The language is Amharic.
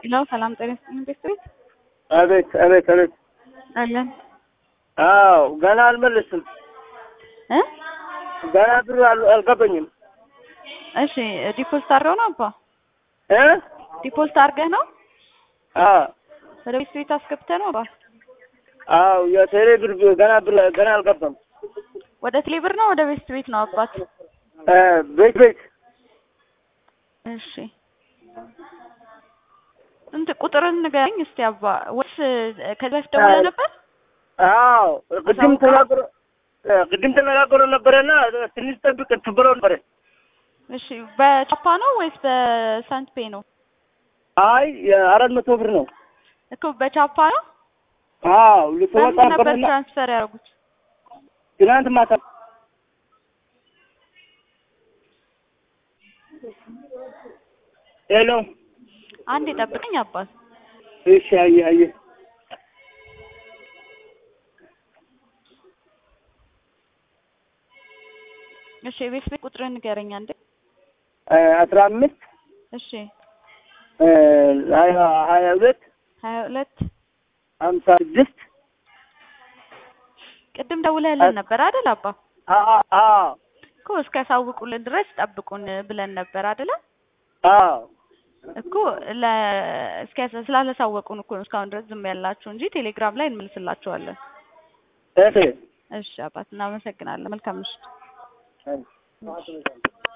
ሄሎ ሰላም ጤና ይስጥልኝ ቤተሰቤት አቤት አቤት አቤት። አለን አዎ ገና አልመለስም። እ ገና ብር አል- አልገባኝም። እሺ ዲፖዚት አድርገው ነው አባ እ ዲፖዚት አድርገህ ነው አዎ ወደ ቤት ቤት አስገብተህ ነው አባ አዎ የቴሌ ብር ገና ብር ገና አልገባም። ወደ ቴሌ ብር ነው ወደ ቤት ቤት ነው አባት እ ቤት ቤት እሺ እንት ቁጥርን ንገረኝ እስቲ አባ ወይስ ከዚህ በፊት ደውለህ ነበር አዎ ቅድም አሳውቀው? ተናግሮ እ ቅድም ተነጋግሮ ነበረና ትንሽ ጠብቅ ትብሎ ነበረ። እሺ በቻፓ ነው ወይስ በሳንት ፔ ነው አይ የአራት መቶ ብር ነው። እኮ በቻፓ ነው አዎ ልትወጣ በምን ነበር ነበርና ትራንስፈር ያደረጉት ትናንት ማታ ሄሎ አንድ የጠብቀኝ አባት እሺ አየህ አየህ እሺ የቤት ቤት ቁጥርን ንገረኝ አንዴ እ አስራ አምስት እሺ እ ሀያ ሀያ ሁለት ሀያ ሁለት ሀምሳ ስድስት ቅድም ደውለህልን ነበር አይደል አባ አዎ አዎ እኮ እስኪያሳውቁልን ድረስ ጠብቁን ብለን ነበር አይደለ አዎ እኮ ለ እስኪያሳ ስላላሳወቁን እኮ ነው እስካሁን ድረስ ዝም ያላችሁ እንጂ ቴሌግራም ላይ እንመልስላችኋለን። እሺ እሺ አባት እናመሰግናለን። መልካም ምሽት። እሺ